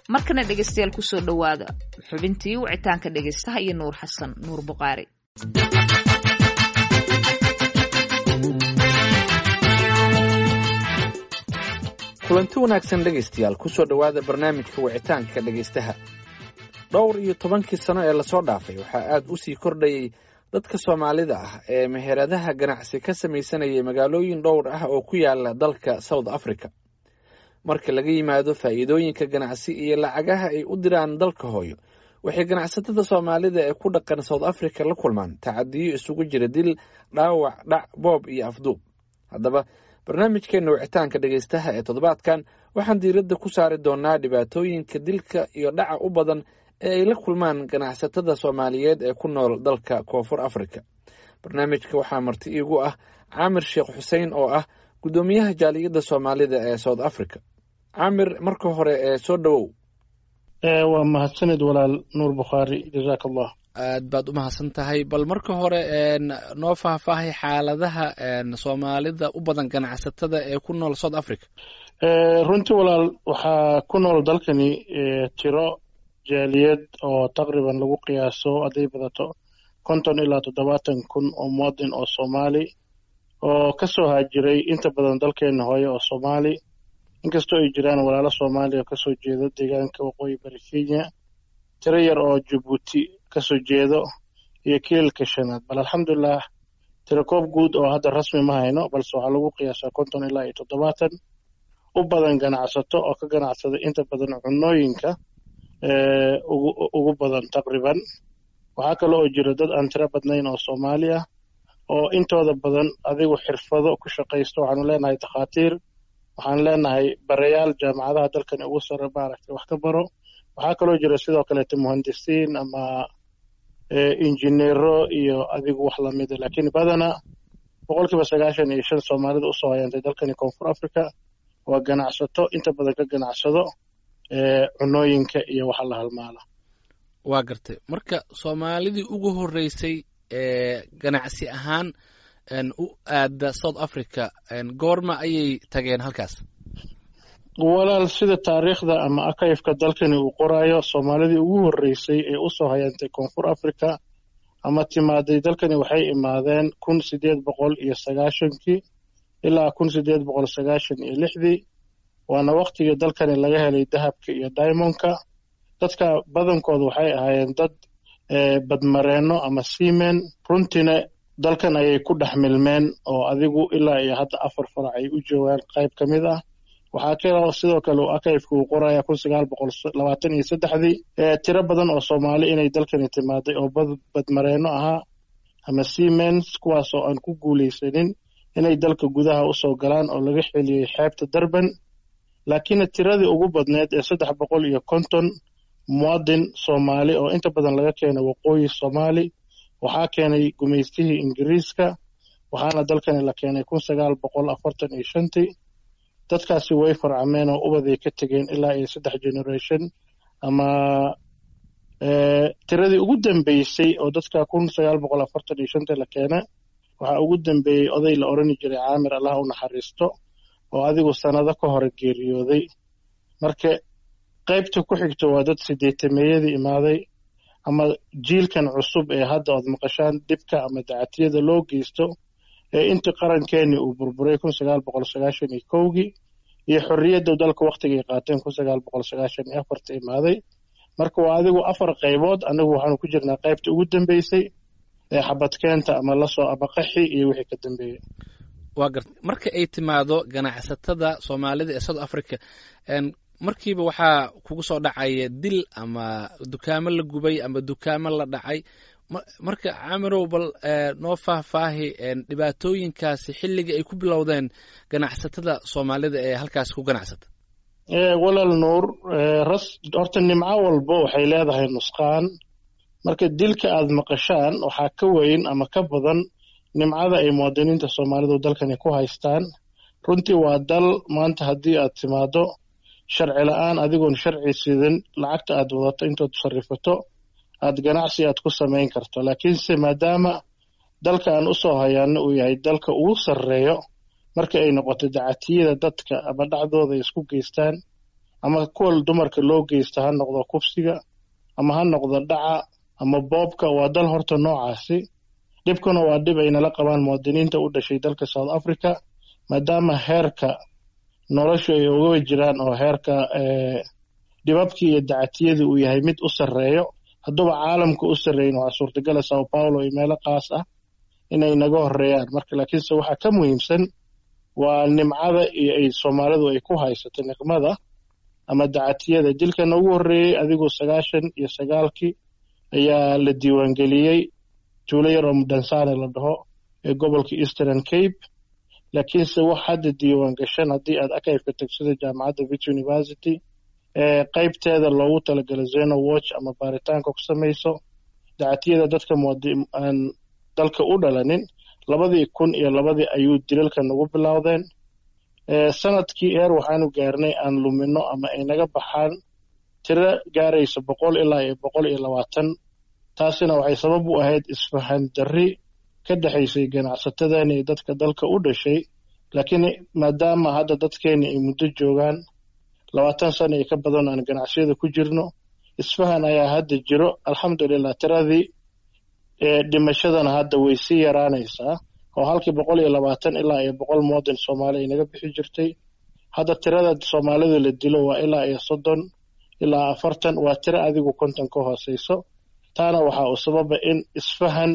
markana dhegaystayaal kusoo dhowaada xubintii wicitaanka dhegaystaha iyo nuur xasan nuur buqaari kulanti wanaagsan dhegaystayaal kusoo dhowaada barnaamijka wicitaanka dhegaystaha dhowr iyo tobankii sano ee lasoo dhaafay waxaa aad u sii kordhayay dadka soomaalida ah ee meheradaha ganacsi ka samaysanayay magaalooyin dhowr ah oo ku yaala dalka south africa marka laga yimaado faa'iidooyinka ganacsi iyo lacagaha ay u diraan dalka hooyo waxay ganacsatada soomaalida ee ku dhaqan south africa la kulmaan tacadiyo isugu jira dil dhaawac dhac boob iyo afduub haddaba barnaamijkeena wicitaanka dhegaystaha ee toddobaadkan waxaan diiradda ku saari doonaa dhibaatooyinka dilka iyo dhaca u badan ee ay la kulmaan ganacsatada soomaaliyeed ee ku nool dalka koonfur africa barnaamijka waxaa marti iigu ah caamir sheekh xuseen oo ah guddoomiyaha jaaliyadda soomaalida ee south africa caamir marka hore ee soo dhowow waa mahadsanid walaal nuur bukhaari jazaak allah aad baad u mahadsan tahay bal marka hore noo faahfaahay xaaladaha soomaalida u badan ganacsatada ee ku nool south africa runtii walaal waxaa ku nool dalkani tiro jaaliyad oo taqriban lagu qiyaaso hadday badato konton ilaa toddobaatan kun oo muwadin oo soomaali oo ka soo haajiray inta badan dalkeena hooye oo soomaali inkastoo ay jiraan walaalo soomaaliya oo kasoo jeeda deegaanka waqooyi bari kenya tiro yar oo jabuuti kasoo jeedo iyo kiilka shanaad bal alxamdulilah tirakoob guud oo hadda rasmi ma hayno balse waxaa lagu qiyaasaa konton ilaa iyo toddobaatan u badan ganacsato oo ka ganacsada inta badan cunooyinka ugu badan taqriban waxaa kale oo jira dad aan tiro badnayn oo soomaali ah oo intooda badan adigu xirfado ku shaqaysto waxaanu leenahay takhaatiir waxaan leenahay barayaal jaamacadaha dalkani ugu sare maaragtay wax ka baro waxaa kaloo jira sidoo kaleeto muhandisiin ama injineero iyo adigu wax lamida laakiin badana boqol kiiba sagaashan iyo shan soomaalida usoo hayaantay dalkani koonfur africa waa ganacsato inta badan ka ganacsado cunooyinka iyo waxa la halmaala waa gartay marka soomaalidii ugu horreysay ee ganacsi ahaan u aada south africa goorma ayay tageen halkaas walaal sida taariikhda ama akayfka dalkani uu qoraayo soomaalidii ugu horreysay ee usoo hayantay koonfur africa ama timaaday dalkani waxay imaadeen kun sideed boqol iyo sagaashankii ilaa kun sideed boqol sagaashan iyo lixdii waana waktigii dalkani laga helay dahabka iyo diamondka dadka badankooda waxay ahaayeen dad badmareenno ama seamen runtiina dalkan ayay ku dhex milmeen oo adigu ilaa iyo hadda afar farac ay u joogaan qayb ka mid ah waxaa kaloo sidoo kale uu akayfka uu qoraya kun sagaal boqol labaatan iyo saddexdii tiro badan oo soomaali inay dalkani timaaday oo badmareenno ahaa ama seamens kuwaasoo aan ku guulaysanin inay dalka gudaha usoo galaan oo laga xeliyey xeebta durban laakiinna tiradii ugu badneed ee saddex boqol iyo konton muwadin soomaali oo inta badan laga keenay waqooyi soomaali waxaa keenay gumaystihii ingiriiska waxaana dalkani la keenay kun sagaal boqol afartan iyo shantii dadkaasi way farcameen oo ubaday ka tegeen ilaa iyo saddex generation ama tiradii ugu dambeysay oo dadka kun sagaal boqol afartan iyo shantii la keena waxaa ugu dambeeyey oday la odhani jiray caamir allah u naxariisto oo adigu sannado ka hore geeriyooday marka qaybta ku xigto waa dad sideetameeyadii imaaday ama jiilkan cusub ee hadda ood maqashaan dhibka ama dacatiyada loo geysto ee intii qarankeeni uu burburay kun sagaal boqol sagaashan iyo kowgii iyo xorriyadda dalka waktigay qaateen kun sagaal boqol sagaashan iyo afarta imaaday marka waa adigu afar qaybood anigu waxaanu ku jirnaa qaybta ugu dambeysay ee xabadkeenta ama lasoo ama qaxi iyo wixii ka dambeeyey waa garta marka ay timaado ganacsatada soomaalida ee south africa markiiba waxaa kugu soo dhacaya dil ama dukaamo la gubay ama dukaamo la dhacay marka camirow bal noo faahfaahi dhibaatooyinkaasi xilligii ay ku bilowdeen ganacsatada soomaalida ee halkaas ku ganacsata walaal nuur ras horta nimco walba waxay leedahay nusqaan marka dilka aad maqashaan waxaa ka weyn ama ka badan nimcada ay muwaadiniinta soomaalidu dalkani ku haystaan runtii waa dal maanta haddii aad timaado sharci la-aan adigoon sharci sidan lacagta aad wadato intood sarifato aad ganacsi aad ku samayn karto laakiinse maadaama dalka aan usoo hayaano uu yahay dalka ugu sarreeyo marka ay noqoto dacatiyada dadka ama dhacdooda ay isku geystaan ama kuwa dumarka loo geysta ha noqdo kufsiga ama ha noqdo dhaca ama boobka waa dal horta noocaasi dhibkuna waa dhib ay nala qabaan muwaadiniinta u dhashay dalka south africa maadaama heerka noloshu ay uga jiraan oo heerka dhibabkii iyo dacatiyadii uu yahay mid u sarreeyo hadduuba caalamka u sarreeyin waxaa suurtagala sao paulo iyo meelo qaas ah inay naga horeeyaan marka laakiinse waxaa ka muhiimsan waa nimcada iyo ay soomaalidu ay ku haysato niqmada ama dacatiyada dilkana ugu horreeyey adigoo sagaashan iyo sagaalkii ayaa la diiwaangeliyey tuulo yar oo mudhansane la dhaho ee gobolka eastern cape laakiinse wax hadda diiwaan gashan haddii aad akayfka tagsida jaamacadda vit university ee qaybteeda loogu talagalo zeno watch ama baaritaanka ku samayso dacatiyada dadka aan dalka u dhalanin labadii kun iyo labadii ayuu dilalka nagu bilowdeen sanadkii eer waxaanu gaarnay aan lumino ama ay naga baxaan tiro gaaraysa boqol ilaa iyo boqol iyo labaatan taasina waxay sabab u ahayd isfahan darri ka dhexaysay ganacsatadeena iyo dadka dalka u dhashay laakiin maadaama hadda dadkeena ay muddo joogaan labaatan sana iyo ka badan aan ganacsiyada ku jirno isfahan ayaa hadda jiro alxamdulilah tiradii dhimashadana hadda way sii yaraanaysaa oo halkii boqol iyo labaatan ilaa iyo boqol muwadin soomaali ay naga bixi jirtay hadda tirada soomaalida la dilo waa ilaa iyo soddon ilaa afartan waa tiro adigu konton ka hooseyso taana waxaa uu sababa in isfahan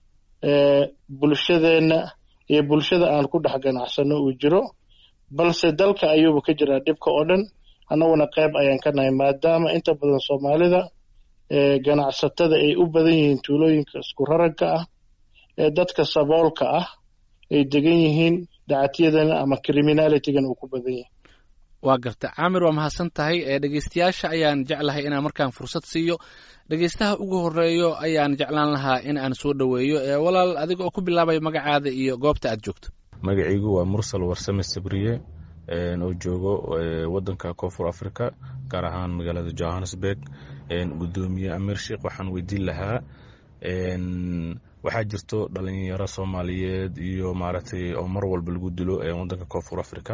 bulshadeenna iyo bulshada aan ku dhex ganacsano uu jiro balse dalka ayuuba ka jiraa dhibka oo dhan annaguna qayb ayaan ka nahay maadaama inta badan soomaalida ganacsatada ay u badan yihiin tuulooyinka isku raragka ah ee dadka saboolka ah ay degan yihiin dacatiyadana ama criminalitygan uu ku badan yahay waa garta caamir waa mahadsan tahay dhegeystayaasha ayaan jeclahay inaan markaan fursad siiyo dhegeystaha ugu horeeyo ayaan jeclaan lahaa in aan soo dhoweeyo walaal adiga oo ku bilaabaya magacaada iyo goobta aad joogto magacaygu waa mursal warsame sabriye oo joogo wadanka koonfur africa gaar ahaan magaalada johannesburg gudoomiye amir sheikh waxaan weydiin lahaa waxaa jirto dhalinyaro soomaaliyeed iyo maaragtay oo mar walba lagu dilo wadanka koonfur africa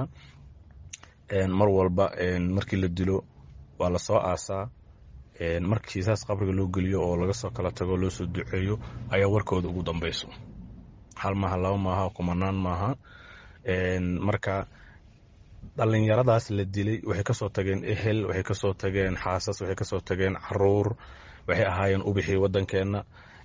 mar walba markii la dilo waa lasoo aasaa markii saas qabriga loo geliyo oo laga soo kala tago loo soo duceeyo ayaa warkooda ugu dambeyso hal maaha laba maaha kumanaan maaha marka dhalinyaradaas la dilay waxay kasoo tageen ehel waxay kasoo tageen xaasas waxay kasoo tageen caruur waxay ahaayeen ubixii wadankeena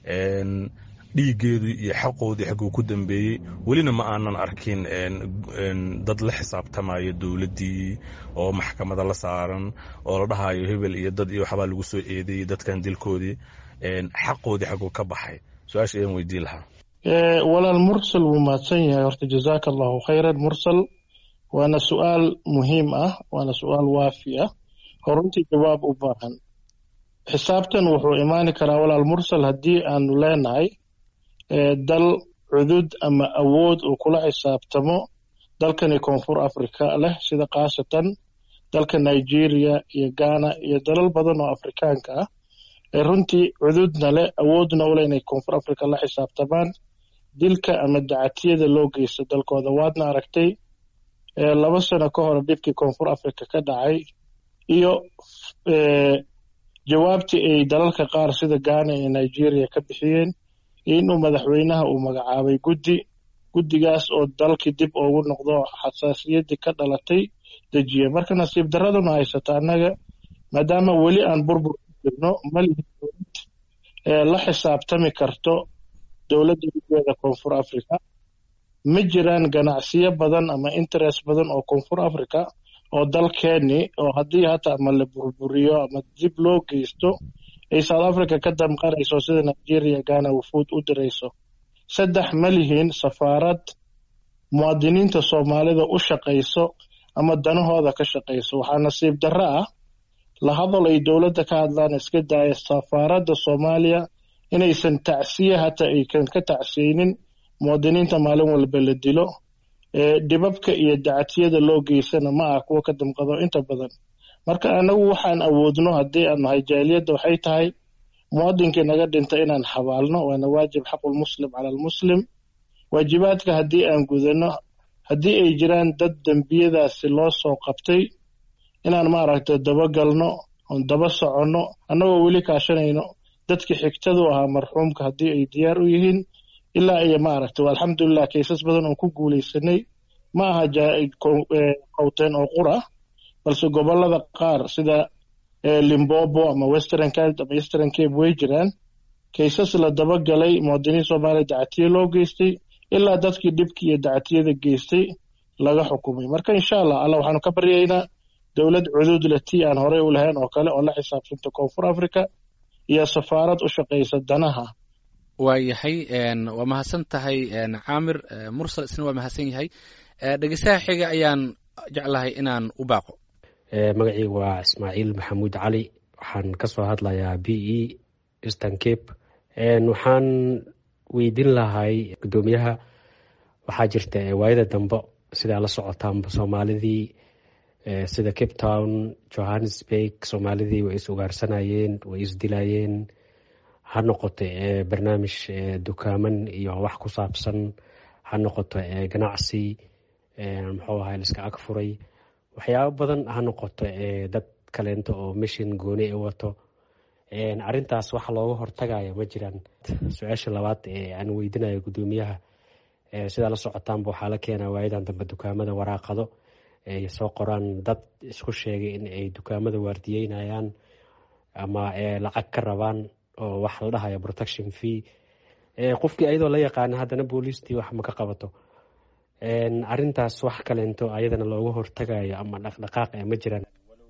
dhiigeedu iyo xaqoodii xaguu ku dambeeyey welina ma aanan arkin dad la xisaabtamaya dowladdii oo maxkamada la saaran oo la dhahayo hebel iyo dad iyo waxbaa lagu soo eedeeyey dadkan dilkoodii xaqoodii xaguu ka baxay su-aasha ayaan weydiin lahaa walaal mursal wuu mahadsan yahay horta jazaaka allahu khayran mursal waana su-aal muhiim ah waana su-aal waafi ah oo runtii jawaab u baahan xisaabtan wuxuu imaani karaa walaal mursal haddii aanu leenahay dal cudud ama awood uu kula xisaabtamo dalkani koonfur africa leh sida khaasatan dalka nigeria iyo ghana iyo dalal badan oo afrikaanka ah ee runtii cududna leh awoodna u leh inay koonfur africa la xisaabtamaan dilka ama dacatiyada loo geysto dalkooda waadna aragtay laba sano ka hor dhibkii koonfur africa ka dhacay iyo jawaabtii ay dalalka qaar sida ghana iyo nigeria ka bixiyeen inuu madaxweynaha uu magacaabay guddi guddigaas oo dalkii dib ugu noqdo xasaasiyaddii ka dhalatay dejiye marka nasiib daraduna haysata annaga maadaama weli aan burbur ku jirno malihi dowlad la xisaabtami karto dowladda ugeeda koonfur africa ma jiraan ganacsiyo badan ama interest badan oo koonfur africa oo dalkeeni oo haddii hata ama la burburiyo ama dib loo geysto ay south africa ka damqanayso sida nigeria ghana wufuud u dirayso saddex ma lihiin safaarad muwaadiniinta soomaalida u shaqayso ama danahooda ka shaqayso waxaa nasiib darro ah la hadal ay dowladda ka hadlaan iska daaya safaaradda soomaaliya inaysan tacsiye hata aykan ka tacsiyeynin muwaadiniinta maalin walba la dilo dhibabka iyo dacatiyada loo geysana ma ah kuwa ka damqado inta badan marka anagu waxaan awoodno haddii aan nahay jaaliyadda waxay tahay muwadinkii naga dhinta inaan xabaalno waana waajib xaqulmuslim cala almuslim waajibaadka haddii aan gudano haddii ay jiraan dad dembiyadaasi loo soo qabtay inaan maaragtay dabagalno oon daba soconno annagoo weli kaashanayno dadkii xigtadu ahaa marxuumka haddii ay diyaar u yihiin ilaa iyo maaragtay alxamdulilah kaysas badan oon ku guulaysanay ma aha qowteen oo qura balse gobollada qaar sida limbobo ama western cape ama eastern cape way jiraan kaysas la dabagalay muwaadiniin soomaaliya dacatiye loo geystay ilaa dadkii dhibkii iyo dacatiyada geystay laga xukumay marka insha allah alla waxaanu ka baryaynaa dowlad cuduud leh tii aan horey u lahayn oo kale oo la xisaabsanta koonfur africa iyo safaarad u shaqaysa danaha waayahay waa mahadsan tahay caamir mursal isna waa mahadsan yahay dhegeystaha xiga ayaan jeclahay inaan u baaqo magacayga waa ismaaciil maxamuud cali waxaan kasoo hadlayaa b e eastern cape waxaan weydiin lahay guddoomiyaha waxaa jirta waayada dambe sidaa la socotaanba soomaalidii sida cape town johannesburg soomaalidii way is ugaarsanayeen way isdilayeen ha noqoto barnaamij dukaaman iyo wax ku saabsan ha noqoto ganacsi muxuu ahay liska ag furay waxyaabo badan ha noqoto dad kaleento oo mishin gooni i wato arintaas waxa looga hortagaya ma jiraan su-aasha labaad ee aan weydinayo guddoomiyaha sidaa la socotaanba waxaa la keenaa waayadan dambe dukaamada waraaqado ay soo qoraan dad isku sheegay in ay dukaamada waardiyeynayaan ama lacag ka rabaan oo wax la dhahayo protection fee qofkii ayadoo la yaqaana haddana booliistii wax ma ka qabato arintaas wax kaleento ayadana looga hortagayo ama dhaqdhaqaaq ma jiraan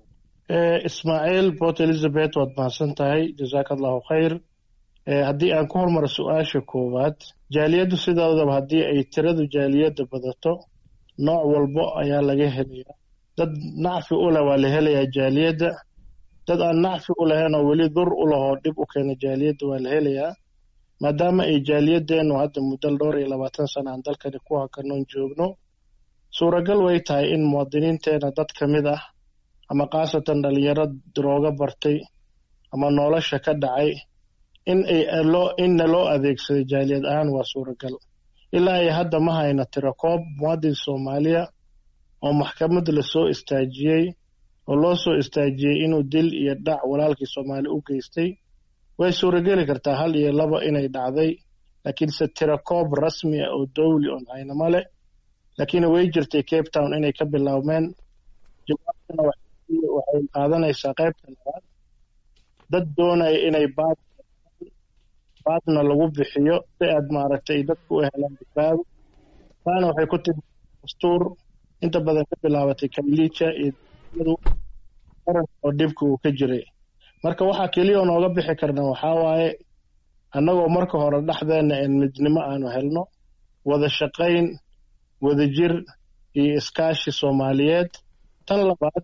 ismaaciil port elizabeth waad mahadsan tahay jazaaka allahu khayr haddii aan ku hormaro su-aasha koowaad jaaliyaddu sidoodaba haddii ay tiradu jaaliyadda badato nooc walbo ayaa laga helayaa dad nacfi u leh waa la helayaa jaaliyadda dad aan nacfi u lahayn oo weli dur u lahoo dhib u keena jaaliyadda waa la helayaa maadaama ay jaaliyadeennu hadda muddo dhowr iyo labaatan sana aan dalkani ku hakanoon joogno suuragal way tahay in muwaadiniinteena dad ka mid ah ama khaasatan dhalinyaro darooga bartay ama nolosha ka dhacay in inna loo adeegsaday jaaliyad ahaan waa suuragal ilaa ay hadda ma hayna tirakoob muwaadin soomaaliya oo maxkamad lasoo istaajiyey oo loo soo istaajiyey inuu dil iyo dhac walaalkii soomaali u geystay way suurageli kartaa hal iyo laba inay dhacday laakiinse tirakoob rasmi ah oo dowli oon haynama leh laakiin way jirtay cape town inay ka bilaabmeen jawaabtana waxay qaadanaysaa qaybta labaad dad doonaya inay baad baadna lagu bixiyo si aad maaragtay dadku u helaan badbaado taana waxay ku timi dastuur inta badan ka bilaabatay kaylija iyo qaran oo dhibka uu ka jiray marka waxaa keliya oo nooga bixi karna waxaa waaye annagoo marka hore dhexdeenna een midnimo aanu helno wada shaqayn wadajir iyo iskaashi soomaaliyeed tan labaad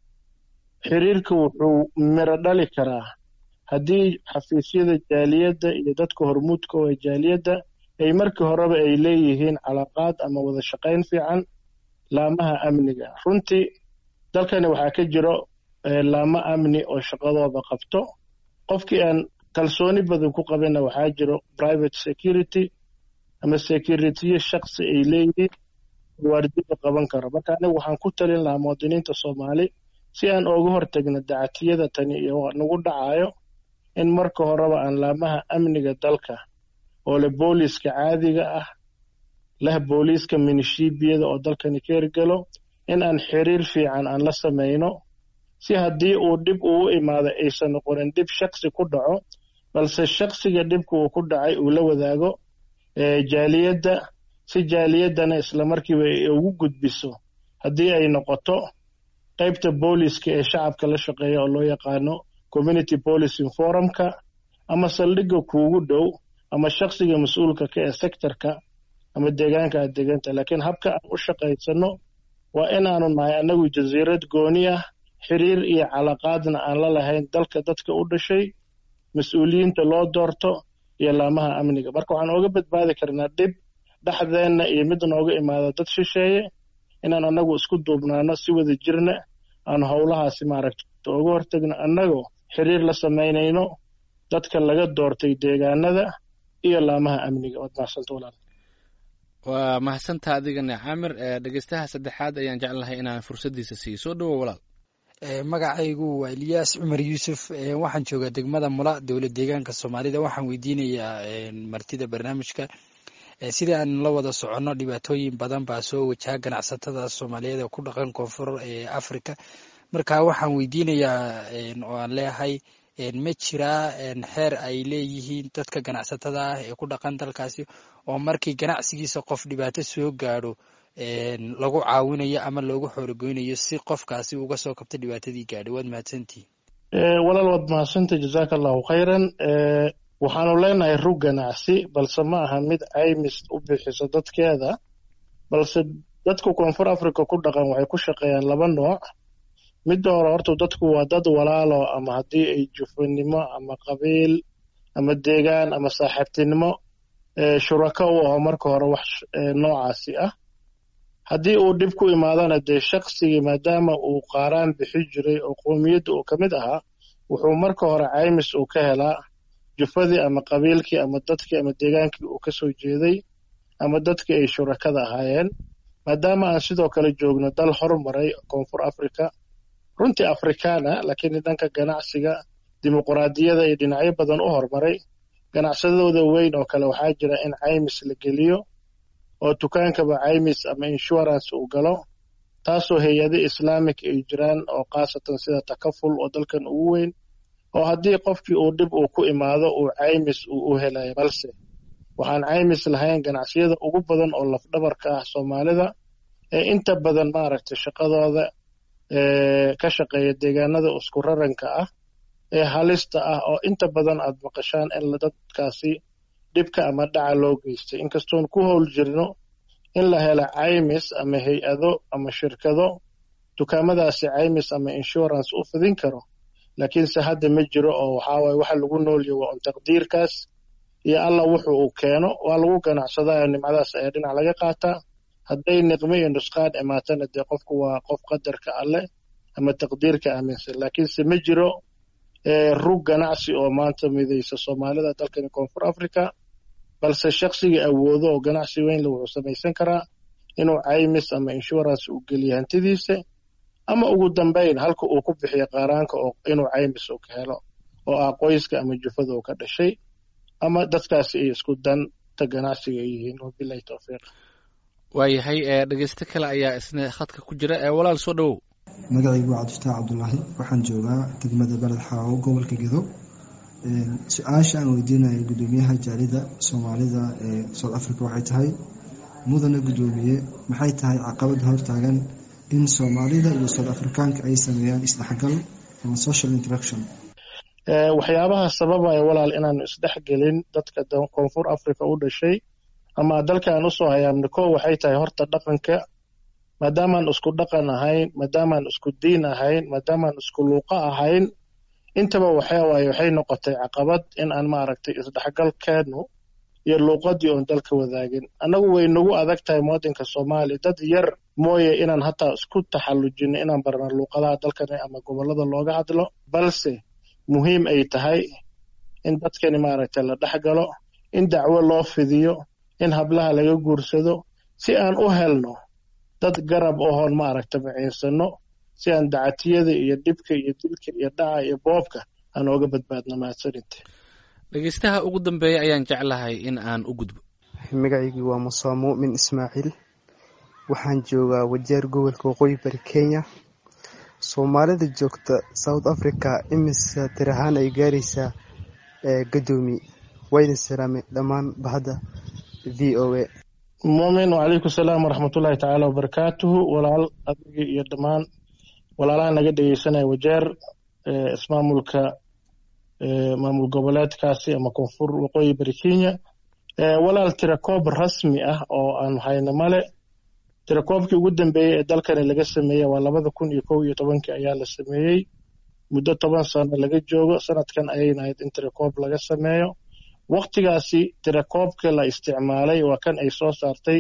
xiriirka wuxuu miro dhali karaa haddii xafiisyada jaaliyadda iyo dadka hormuudka oo jaaliyadda ay markii horeba ay leeyihiin calaaqaad ama wada shaqayn fiican laamaha amniga runtii dalkani waxaa ka jiro laamo amni oo shaqadooda qabto qofkii aan kalsooni badan ku qabinna waxaa jiro private security ama securitiyo shaksi ay leeyihiin waardiga qaban karo marka anigu waxaan ku talin lahaa muwaadiniinta soomaali si aan ooga hortagno dacatiyada tani iyo nagu dhacayo in marka horeba aan laamaha amniga dalka oo leh booliiska caadiga ah leh booliiska minishibiyada oo dalkani ka hirgelo in aan xiriir fiican aan la samayno si haddii uu dhib uu imaado aysan noqonin dhib shaksi ku dhaco balse shaksiga dhibka uu ku dhacay uu la wadaago jaaliyadda si jaaliyaddana islamarkiiba ay ugu gudbiso haddii ay noqoto qaybta booliiska ee shacabka la shaqeeya oo loo yaqaano community policing forumka ama saldhigga kuugu dhow ama shaksiga mas-uulka ka ee sectorka ama deegaanka aad deganta laakiin habka aan u shaqaysano waa inaanu nahay annagu jasiirad gooni ah xiriir iyo calaqaadna aan la lahayn dalka dadka u dhashay mas-uuliyiinta loo doorto iyo laamaha amniga marka waxaan ooga badbaadi karnaa dhib dhexdeenna iyo mid nooga imaada dad shisheeye inaan annagu isku duubnaano si wada jirna aan howlahaasi maaragta uga hortagno annagoo xiriir la samaynayno dadka laga doortay deegaanada iyo laamaha amniga waad mahadsanta walaal waa mahadsantaa adigana caamir dhegeystaha saddexaad ayaan jeclahay inaan fursaddiisa siiyo soo dhowo walaal magacaygu waa eliyaas cumar yuusuf waxaan joogaa degmada mula dowlad deegaanka soomaalida waxaan weydiinayaa martida barnaamijka sidii aan la wada soconno dhibaatooyin badan baa soo wajaha ganacsatada soomaaliyeed ee ku dhaqan koonfur ee africa marka waxaan weydiinayaa oo aan leeyahay ma jiraa xeer ay leeyihiin dadka ganacsatada ah ee ku dhaqan dalkaasi oo markii ganacsigiisa qof dhibaato soo gaadho lagu caawinayo ama loogu xoorogoynayo si qofkaasi uga soo kabta dhibaatadii gaadhay waad mahadsantihi walaal waad mahadsantay jazaaka allahu khayran waxaanu leenahay rug ganacsi balse ma aha mid caymis u bixiso dadkeeda balse dadka koonfur africa ku dhaqan waxay ku shaqeeyaan laba nooc midda hore horta dadku waa dad walaalo ama haddii ay jufanimo ama qabiil ama deegaan ama saaxiibtinimo shurako u aho marka hore wax noocaasi ah haddii uu dhib ku imaadana dee shaqsigii maadaama uu qaaraan bixi jiray oo qoomiyadda uu ka mid ahaa wuxuu marka hore caymis uu ka helaa jufadii ama qabiilkii ama dadkii ama deegaankii uu ka soo jeeday ama dadkii ay shurakada ahaayeen maadaama aan sidoo kale joogno dal hormaray koonfur africa runtii afrikaana laakiin dhanka ganacsiga dimuquraadiyada iyo dhinacyo badan u hormaray ganacsadooda weyn oo kale waxaa jira in caymis la geliyo oo dukaankaba caymis ama insurance uu galo taasoo hay-ado islaamic ay jiraan oo khaasatan sida takaful oo dalkan ugu weyn oo haddii qofkii uu dhib uu ku imaado uu caymis uu u helayo balse waxaan caymis lahayn ganacsiyada ugu badan oo lafdhabarka ah soomaalida ee inta badan maaragtay shaqadooda ka shaqeeya deegaanada isku raranka ah ee halista ah oo inta badan aad maqashaan in dadkaasi dhibka ama dhaca loo geystay inkastoon ku howl jirno in la helo caymis ama hay-ado ama shirkado dukaamadaasi caymis ama insurance u fidin karo laakiinse hadda ma jiro oo waxaawaye waxa lagu noolya waa un taqdiirkaas iyo alla wuxu uu keeno waa lagu ganacsadaayo nimcadaas ayaa dhinac laga qaataa hadday niqmo iyo nusqaan imaatana dee qofku waa qof qadarka alleh ama taqdiirka aaminsan laakiinse ma jiro rug ganacsi oo maanta midaysa soomaalida dalkani koonfur africa balse shaqsigii awoodo oo ganacsi weynle wuxuu samaysan karaa inuu caymis ama insurance uu geliyo hantidiisa ama ugu dambayn halka uu ku bixiyo qaaraanka oo inuu caymis uu ka helo oo ah qoyska ama jufada uu ka dhashay ama dadkaasi ay isku danta ganacsiga ay yihiin wabilahi towfiiq waayahay dhegeysto kale ayaa isna khadka ku jira walaal soo dhowow magacaygu waa cabdifataax cabdulaahi waxaan joogaa degmada beled xaawo gobolka gedo su-aasha aan weydiinayo gudoomiyaha jaalida soomaalida ee south africa waxay tahay mudana gudoomiye maxay tahay caqabada hortaagan in soomaalida iyo south afrikaanka ay sameeyaan isdhexgal ama social interaction waxyaabaha sababaya walaal inaanu isdhexgelin dadka koonfur africa u dhashay ama dalkaan usoo hayaamni ko waxay tahay horta dhaqanka maadaamaan isku dhaqan ahayn maadaamaan isku diin ahayn maadaamaan isku luuqo ahayn intaba waxawaaye waxay noqotay caqabad in aan maaragtay isdhexgalkeenu iyo luuqadii oon dalka wadaagin annagu way nagu adag tahay muwadinka soomaaliya dad yar mooye inaan hataa isku taxallujino inaan barna luuqadaha dalkani ama gobollada looga hadlo balse muhiim ay tahay in dadkani maaragtay la dhex galo in dacwo loo fidiyo in hablaha laga guursado si aan u helno dad garab ohoon maaragta maciinsano si aan dacatiyada iyo dhibka iyo dilka iyo dhaca iyo boobka aan ooga badbaadno mahadsaninte dhegeystaha ugu dambeeya ayaan jeclahay in aan u gudbo magacaygii waa musaa muumin ismaaciil waxaan joogaa wajeer gobolka waqooyi bari kenya soomaalida joogta south africa imise tir ahaan ay gaaraysaa gadoomi wayna salaamay dhammaan bahda v o a muumin wacalaykum salaam waraxmatullaahi tacaala wabarakaatuhu walaal adigii iyo dhammaan walaalaha naga dhegeysanaya wajeer ismaamulka maamul goboleedkaasi ama koonfur waqooyi bari kenya walaal tirakoob rasmi ah oo aan hayno male tirakoobkii ugu dambeeyey ee dalkani laga sameeyey waa labada kun iyo kow iyo tobankii ayaa la sameeyey muddo toban sano laga joogo sanadkan ayayna ahayd in tirakoob laga sameeyo waktigaasi tirakoobka la isticmaalay waa kan ay soo saartay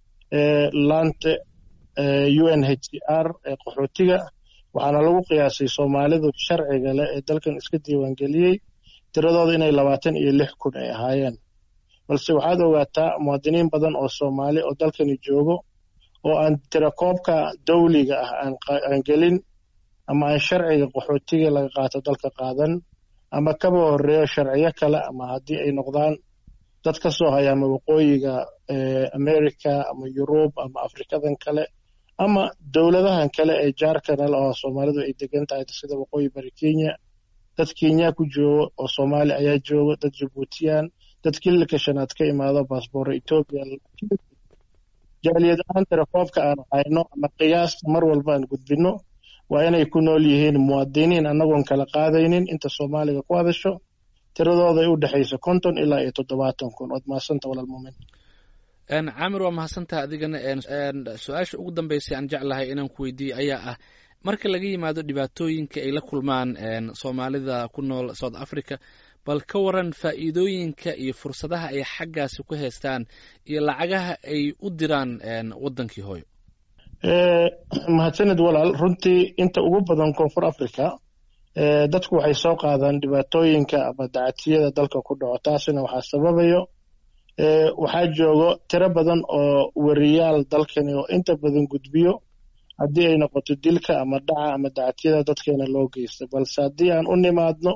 laanta u n h c r ee qaxootiga waxaana lagu qiyaasay soomaalidu sharciga leh ee dalkan iska diiwaangeliyey tiradooda inay labaatan iyo lix kun ay ahaayeen balse waxaad ogaataa muwaadiniin badan oo soomaali oo dalkani joogo oo aan tirakoobka dawliga ah aan gelin ama aan sharciga qaxootiga laga qaato dalka qaadan ama kaba horeeyo sharciyo kale ama haddii ay noqdaan dad ka soo haya ama waqooyiga america ama yurub ama afrikadan kale ama dowladahan kale ee jaarkanal oo soomaalidu ay degan tahay sida waqooyi bari kenya dad kenya ku joogo oo soomaali ayaa joogo dad jabuutiyaan dad kililka shanaad ka imaado baasboorro etoobiya jaaliyad ahaan telefoofka aan hayno ama qiyaasta mar walba aan gudbino waa inay ku nool yihiin muwaadiniin annagoon kala qaadaynin inta soomaaliga ku hadasho tiradooday u dhexayso konton ilaa iyo toddobaatan kun ood mahadsanta walaal muumin caamir waa mahadsantaha adigana su-aasha ugu dambeysay aan jeclahay inaan ku weydiiye ayaa ah marka laga yimaado dhibaatooyinka ay la kulmaan soomaalida ku nool south africa bal ka waran faa'iidooyinka iyo fursadaha ay xaggaasi ku haystaan iyo lacagaha ay u diraan waddankii hooyo mahadsanid walaal runtii inta ugu badan koonfur africa dadku waxay soo qaadaan dhibaatooyinka ama dacatiyada dalka ku dhaco taasina waxaa sababayo waxaa joogo tiro badan oo weriyaal dalkani oo inta badan gudbiyo haddii ay noqoto dilka ama dhaca ama dacatiyada dadkeena loo geysta balse haddii aan u nimaadno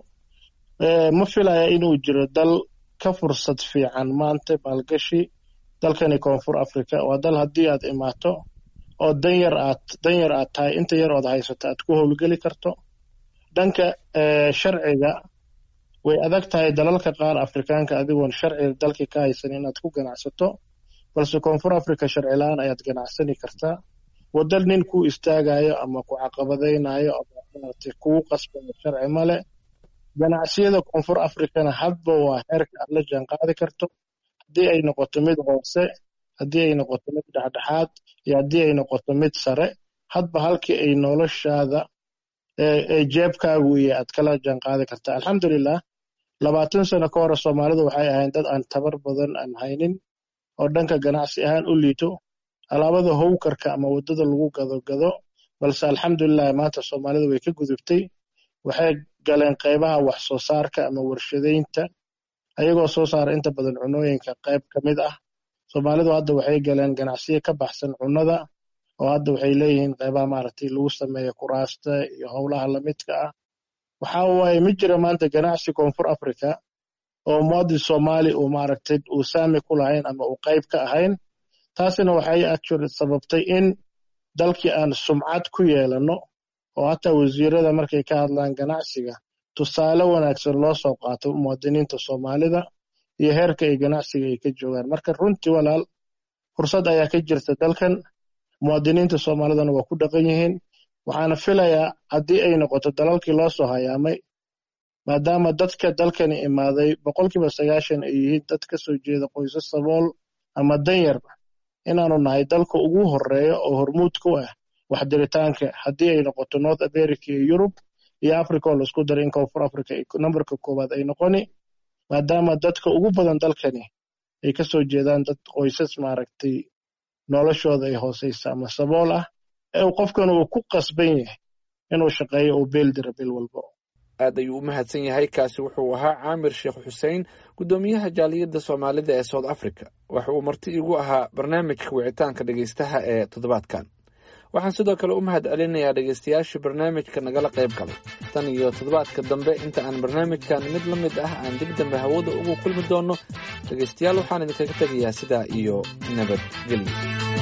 ma filaya inuu jiro dal ka fursad fiican maanta maalgashi dalkani koonfur africa waa dal haddii aad imaato oo danyar aad danyar aad tahay inta yar ood haysato aad ku howlgeli karto dhanka sharciga way adag tahay dalalka qaar afrikaanka adigoon sharciga dalka ka haysan inaad ku ganacsato balse koonfur africa sharci la-aan ayaad ganacsani kartaa waddan nin ku istaagayo ama ku caqabadaynayo ama maaragtay kugu qasbayo sharci male ganacsiyada koonfur africana hadba waa heerka aad la jaan qaadi karto haddii ay noqoto mid hoose haddii ay noqoto mid dhexdhexaad iyo haddii ay noqoto mid sare hadba halkii ay noloshaada ee jeebkaagu iyo aad kala jaan qaadi kartaa alxamdulilah labaatan sano ka hore soomaalidu waxay ahayn dad aan tabar badan aan haynin oo dhanka ganacsi ahaan u liito alaabada howkarka ama waddada lagu gado gado balse alxamdulilah maanta soomaalidu way ka gudubtay waxay galeen qaybaha wax soo saarka ama warshadaynta ayagoo soo saara inta badan cunooyinka qayb ka mid ah soomaalidu hadda waxay galeen ganacsiyo ka baxsan cunnada oo hadda waxay leeyihiin qaybaha maaragtay lagu sameeyo kuraasta iyo howlaha lamidka ah waxa waaye ma jira maanta ganacsi koonfur africa oo muwaadin soomaali uu maaragtay uu saami ku lahayn ama uu qayb ka ahayn taasina waxay actually sababtay in dalkii aan sumcad ku yeelano oo hataa wasiirada markay ka hadlaan ganacsiga tusaale wanaagsan loo soo qaato muwaadiniinta soomaalida iyo heerka ay ganacsiga ay ka joogaan marka runtii walaal fursad ayaa ka jirta dalkan muwaadiniinta soomaalidana waa ku dhaqan yihiin waxaana filayaa haddii ay noqoto dalalkii loo soo hayaamay maadaama dadka dalkani imaaday boqolkiiba sagaashan ay yihiin dad ka soo jeeda qoysas sabool ama danyar inaanu nahay dalka ugu horeeya oo hormuud ku ah waxdiritaanka haddii ay noqoto north america iyo yurub iyo africa oo laisku daray in koonfur africa numberka koowaad ay noqoni maadaama dadka ugu badan dalkani ay ka soo jeedaan dad qoysas maaragtay noloshooda ay hooseysa ama sabool ah ee qofkan uu ku qasban yahay inuu shaqeeyo uu beel dira bil walbo aad ayuu u mahadsan yahay kaasi wuxuu ahaa caamir sheekh xuseen guddoomiyaha jaaliyadda soomaalida ee south africa waxa uu marti igu ahaa barnaamijka wicitaanka dhegeystaha ee toddobaadkan waxaan sidoo kale u mahad celinayaa dhegeystayaashii barnaamijka nagala qayb galay tan iyo toddobaadka dambe inta aan barnaamijkan mid la mid ah aan dib dambe hawada ugu kulmi doonno dhegeystayaal waxaan idinkaga tegayaa sidaa iyo nabadgelyo